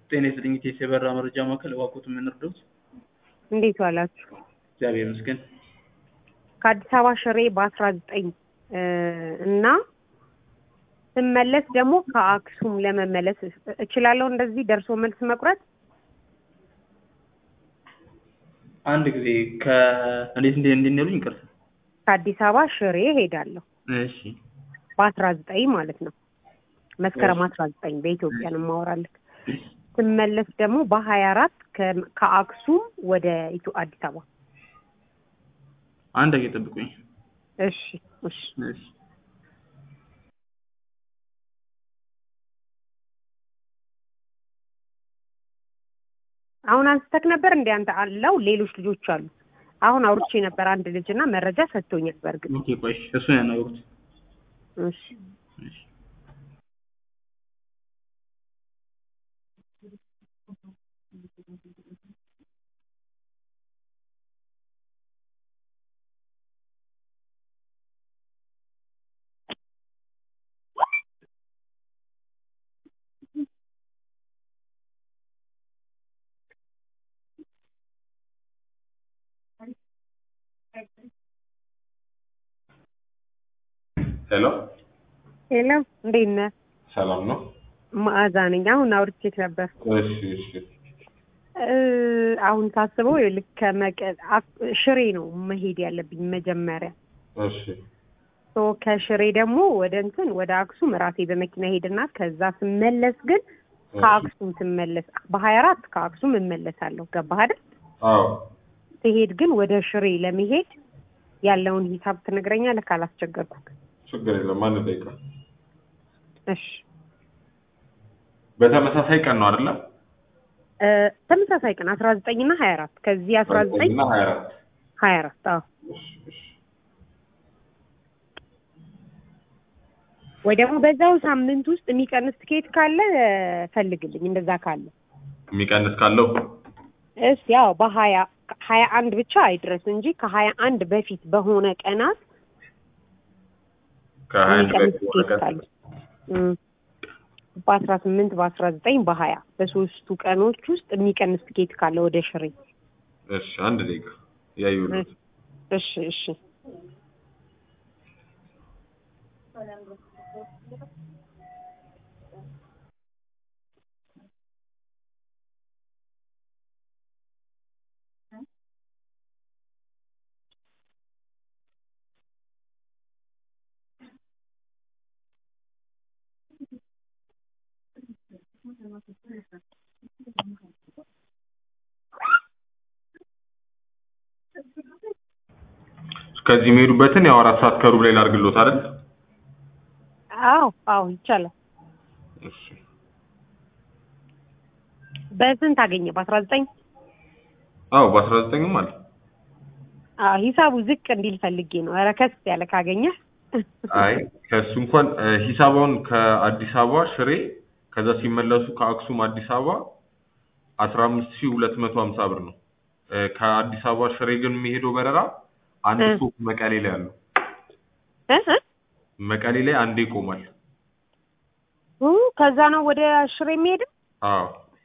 ጤና ይስጥልኝ ኢቴስ የበራ መረጃ ማዕከል እባክዎትን ምን ልርዳዎት? እንዴት ዋላችሁ? እግዚአብሔር ይመስገን። ከአዲስ አበባ ሽሬ በአስራ ዘጠኝ እና ስመለስ ደግሞ ከአክሱም ለመመለስ እችላለሁ። እንደዚህ ደርሶ መልስ መቁረጥ አንድ ጊዜ ከ እንዴት እንዴት እንዴት ነው ያሉኝ? ይቅርታ። ከአዲስ አበባ ሽሬ ሄዳለሁ እሺ በአስራ ዘጠኝ ማለት ነው። መስከረም አስራ ዘጠኝ በኢትዮጵያ ነው የማወራልህ። ስመለስ ደግሞ በሀያ አራት ከአክሱም ወደ ኢትዮ አዲስ አበባ። አንድ ጊዜ ጠብቁኝ። እሺ እሺ እሺ አሁን አንስተክ ነበር እንደ አንተ አለው ሌሎች ልጆች አሉ። አሁን አውርቼ ነበር አንድ ልጅ እና መረጃ ሰጥቶኛል። በእርግጥ ኦኬ ቆይ እሱን ያናገሩት። እሺ እሺ ሄሎ ሄሎ፣ እንዴት ነህ? ሰላም ነው? መዓዛ ነኝ። አሁን አውርቼክ ነበር። እሺ እሺ እ አሁን ሳስበው ልክ ከመቀ- አክ- ሽሬ ነው መሄድ ያለብኝ መጀመሪያ። እሺ ሶ ከሽሬ ደግሞ ወደ እንትን ወደ አክሱም ራሴ በመኪና ሄድና ከዛ ስመለስ ግን ከአክሱም ስመለስ በሀያ አራት ከአክሱም እመለሳለሁ። ገባህ አይደል? አዎ ስሄድ ግን ወደ ሽሬ ለመሄድ ያለውን ሂሳብ ትነግረኛለህ ካላስቸገርኩህ? ችግር የለም። አንድ ደቂቃ። እሺ በተመሳሳይ ቀን ነው አይደለ? እ ተመሳሳይ ቀን አስራ ዘጠኝ እና ሀያ አራት ከዚህ አስራ ዘጠኝ እና ሀያ አራት ሀያ አራት አዎ እሺ እሺ ወይ ደግሞ በዛው ሳምንት ውስጥ የሚቀንስ ትኬት ካለ እ ፈልግልኝ። እንደዛ ካለ የሚቀንስ ካለው እስ ያው በሀያ ሀያ አንድ ብቻ አይድረስ እንጂ ከሀያ አንድ በፊት በሆነ ቀናት ከሀያ አንድ የሚቀንስ በፊት ትኬት ወረቀት ካለ እም፣ በአስራ ስምንት በአስራ ዘጠኝ በሀያ በሶስቱ ቀኖች ውስጥ የሚቀንስ ትኬት ካለ ወደ ሽሬ እሺ አንድ ደቂቃ ያዩሉት እሺ እሺ ከዚህ የሚሄዱበትን ያው አራት ሰዓት ከሩብ ላይ ላድርግሎት አይደል? አዎ አዎ ይቻላል። እሺ በስንት አገኘ? በአስራ ዘጠኝ አዎ በአስራ ዘጠኝም አለ። አዎ ሂሳቡ ዝቅ እንዲል ፈልጌ ነው። ኧረ ከስ ያለ ካገኘ አይ ከእሱ እንኳን እ፣ ሂሳባውን ከአዲስ አበባ ሽሬ ከዛ ሲመለሱ ከአክሱም አዲስ አበባ አስራ አምስት ሺህ ሁለት መቶ ሀምሳ ብር ነው። እ፣ ከአዲስ አበባ ሽሬ ግን የሚሄደው በረራ አንድ እ። ስቶፕ መቀሌ ላይ አለው። እ እ መቀሌ ላይ አንዴ ይቆማል። ኡ፣ ከዛ ነው ወደ ሽሬ የሚሄድም? አዎ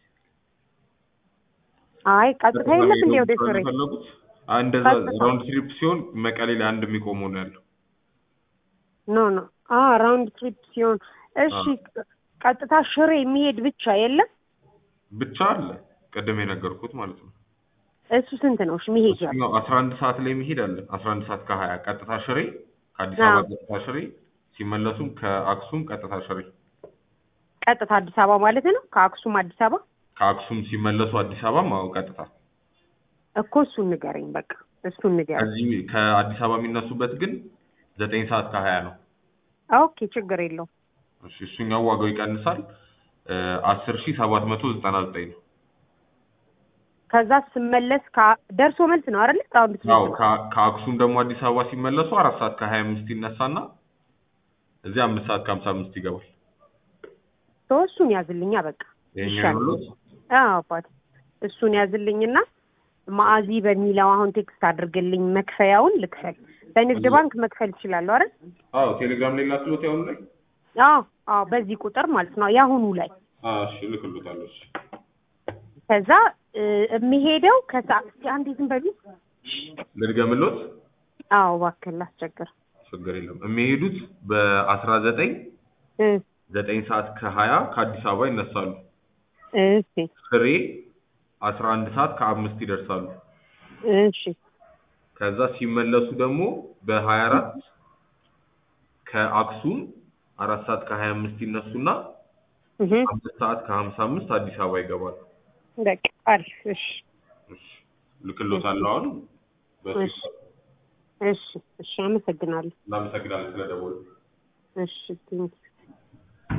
አይ ቀጥታ የለም እንዴ ወደ ሽሬ? ፈለጉት እንደዛ ቀጥታ። ራውንድ ትሪፕ ሲሆን መቀሌ ላይ አንድ የሚቆመው ነው ያለው። ኖ ኖ አ ራውንድ ትሪፕ ሲሆን እሺ፣ ቀጥታ ሽሬ የሚሄድ ብቻ የለም? ብቻ አለ ቅድም የነገርኩት ማለት ነው። እሱ ስንት ነው? እሺ መሄጃ እሱኛው አስራ አንድ ሰዓት ላይ መሄድ አለ። አስራ አንድ ሰዓት ከሀያ ቀጥታ ሽሬ ከአዲስ አዎ። አበባ ቀጥታ ሽሬ ሲመለሱም ከአክሱም ቀጥታ ሽሬ ቀጥታ አዲስ አበባ ማለት ነው። ከአክሱም አዲስ አበባ ከአክሱም ሲመለሱ አዲስ አበባ ማው ቀጥታ እኮ እሱን ንገረኝ። በቃ እሱን ንገረኝ። ከዚህ ከአዲስ አበባ የሚነሱበት ግን ዘጠኝ ሰዓት ከሀያ ነው። ኦኬ ችግር የለውም። እሺ እሱኛው ዋጋው ይቀንሳል። አስር ሺህ ሰባት መቶ ዘጠና ዘጠኝ ነው። ከዛ ስመለስ ከ- ደርሶ መልስ ነው አይደል? ራውንድ ያው ትሪፕ ነው። ከ- ከአክሱም ደግሞ አዲስ አበባ ሲመለሱ አራት ሰዓት ከሀያ አምስት ይነሳና እዚህ አምስት ሰዓት ከሀምሳ አምስት ይገባል። ሶ እሱን ያዝልኛ በቃ ይሄኛው ይሻላል። ያሉት አዎ አባቴ እሱን ያዝልኝና ማአዚ በሚለው አሁን ቴክስት አድርግልኝ መክፈያውን ልክፈል። በንግድ ባንክ መክፈል እችላለሁ አይደል? አዎ ቴሌግራም ላይ ላክሎት ያሁኑ ላይ አዎ አዎ በዚህ ቁጥር ማለት ነው የአሁኑ ላይ አዎ እሺ እልክሎታለሁ። እሺ ከዛ እ፣ የሚሄደው ከሰዓት እስኪ አንዴ ዝም በሉ። ልድገምሎት አዎ እባክህ ላስቸግር። ችግር የለም የሚሄዱት በአስራ ዘጠኝ እ፣ ዘጠኝ ሰዓት ከሀያ ከአዲስ አበባ ይነሳሉ እሺ ፍሬ አስራ አንድ ሰዓት ከአምስት ይደርሳሉ እሺ ከዛ ሲመለሱ ደግሞ በሀያ አራት ከአክሱም አራት ሰዓት ከሀያ አምስት ይነሱና እህ፣ አምስት ሰዓት ከሀምሳ አምስት አዲስ አበባ ይገባሉ በቃ አሪፍ። እሺ እሺ ልክሎታለሁ አሁን በሱ እሺ እሺ እሺ፣ አመሰግናለሁ። እናመሰግናለን ስለደወሉ እሺ ቴንኪው